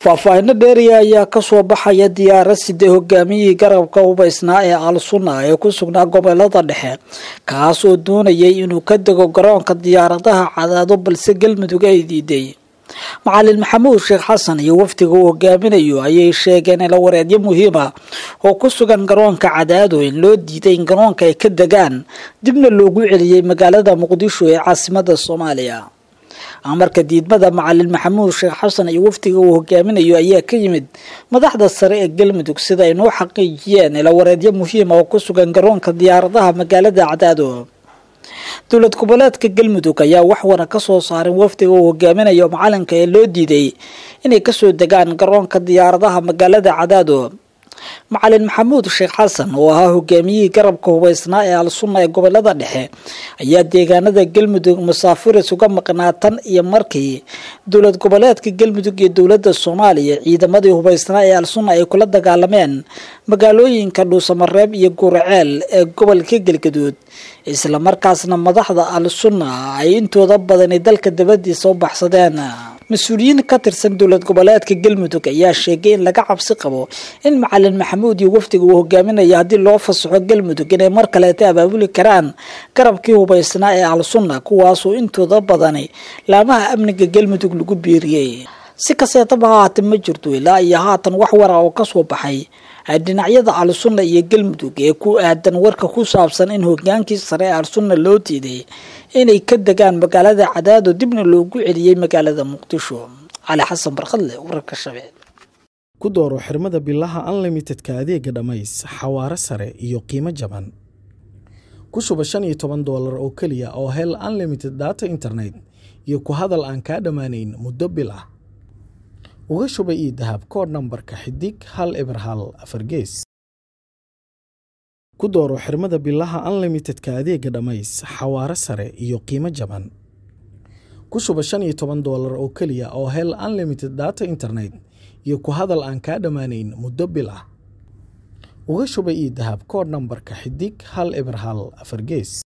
faahfaahino dheeriya ayaa kasoo baxaya diyaarad sida hogaamiyihii garabka hubaysnaa ee al-sunna ee ku sugnaa gobolada dhexe kaas oo doonayay inuu ka dego garoonka diyaaradaha cadaado balse galmudug ay diiday macalin maxamuud sheekh xasan iyo wafdiga uu hogaaminayo ayay sheegeen ilawareedyo muhiima oo ku sugan garoonka cadaado in loo diiday in garoonka ay ka degaan dibna loogu celiyey magaalada muqdisho ee caasimada soomaaliya amarka diidmada macalin maxamuud sheekh xasan iyo wafdiga uu hogaaminayo ayaa ka yimid madaxda sare ee galmudug sida ay noo xaqiijiyeen ilawareedyo muhiima oo ku sugan garoonka diyaaradaha magaalada cadaado dowlad goboleedka galmudug ayaa wax wana ka soo saarin wafdiga uu hogaaminayo macalinka ee loo diiday inay kasoo degaan garoonka diyaaradaha magaalada cadaado macalin maxamuud sheekh xasan oo ahaa hogaamiyihii garabka hubaysnaa ee al-sunna ee gobolada dhexe ayaa deegaanada galmudug masaafiris uga maqnaa tan iyo markii dowlad goboleedka galmudug iyo dowladda soomaaliya ciidamadii hubaysnaa ee al-sunna ay kula dagaalameen magaalooyinka dhuusamareeb iyo guuraceel ee gobolka galgaduud islamarkaasna madaxda al-sunna ay intooda badani dalka dabadiisa u baxsadeen mas-uuliyiin ka tirsan dowlad goboleedka galmudug ayaa sheegay in laga cabsi qabo in macalin maxamuud iyo wafdiga uu hogaaminaya haddii loo fasaxo galmudug inay mar kaleeta abaabuli karaan garabkii hubaysnaa ee al-sunna kuwaasoo intooda badani laamaha amniga galmudug lagu biiriyey si kaseetaba hahaatee ma jirto ilaa iyo haatan wax wara oo kasoo baxay dhinacyada al-sunna iyo galmudug ee ku aadan warka ku saabsan in hogaankii sare ee al-sunna loo diiday inay ka degaan magaalada cadaado dibna loogu celiyey magaalada muqdisho cali xasan barkadle wararka shabeel ku dooro xirmada bilaha unlimitedka adeega dhammays xawaare sare iyo qiimo jaban ku shuba shan iyo toban doolar oo keliya oo hel unlimited data internet iyo ku hadal aan kaa dhammaanayn muddo bil ah uga shuba io dahab koodh nambarka xidig hal eber hal afar gees ku dooro xirmada bilaha unlimitedka adeega dhammays xawaare sare iyo qiimo jaban ku shuba shan iyo toban doolar oo keliya oo hel unlimited data internet iyo ku hadal aan kaa dhammaanayn muddo bil ah uga shuba io dahab koodh nambarka xidig hal eber hal afar gees